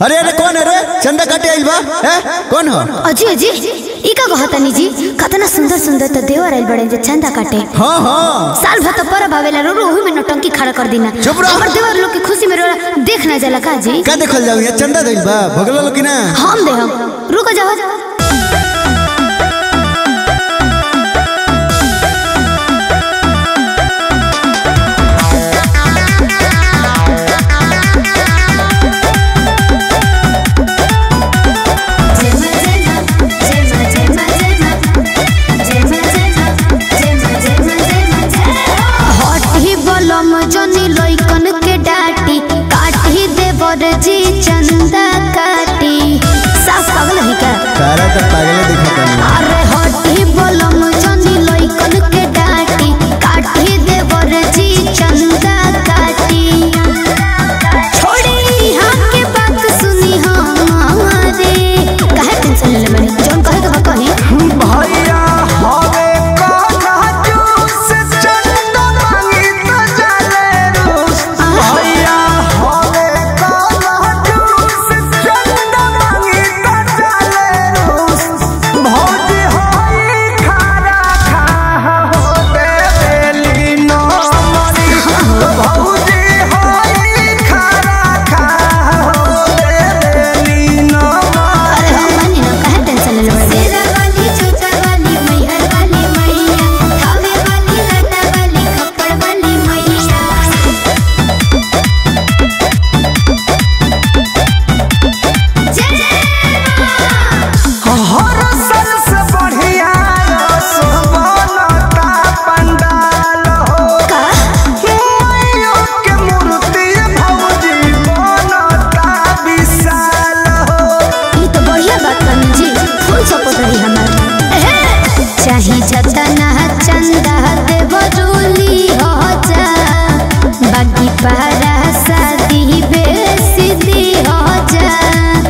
अरे अरे कौन है रे चंदा काटे आइल बा हैं कौन हो अजी अजी ई का कहतनी जी कतना सुंदर सुंदर तो देवर आइल बड़े जे चंदा काटे हाँ हाँ साल भर तो परब आवेला रो ओही में नौटंकी खड़ा कर देना चुप रहो। हमर देवर लोग के खुशी में रोला देख ना जाला का जी का देखल जाऊ ये चंदा दिल बा भगलो लो कि ना हम दे हम रुको जाओ हटी बलम जनी लइकन के डाटी काटी देवर जी चंदा काटी साफ पागल है क्या तारा तो पागले दिखता नहीं अरे हटी बलम जनी लइकन के डाटी काटी देवर जी चंदा काटी छोड़ी हम के बात सुनी हमारे काहे टेंशन ले बनी जोन कहे के बा कही भैया हवे कान्हा जूस चंदा मांगी तो चले रूस भैया हवे कान्हा जूस चंदा मांगी तो चले रूस भौजी होई खारा खा हो देली नो मरी भौजी होई खारा खा हो देली नो मरी अरे हम मानी ना काहे टेंशन ले बनी तेरा वाली छोटा वाली मैहर वाली मैया हवे वाली लटा वाली खप्पड़ वाली मैया हर साल से बढ़िया सोबनता पंडाल हो मैयो के मूर्ति भौजी बनता विशाल हो ये तो बढ़िया बात करनी जी फुल सपोर्ट रही हमारी चाहे जतना चंदा देव रूली हो जा बाकी पारा शादी बेसी दी हो जा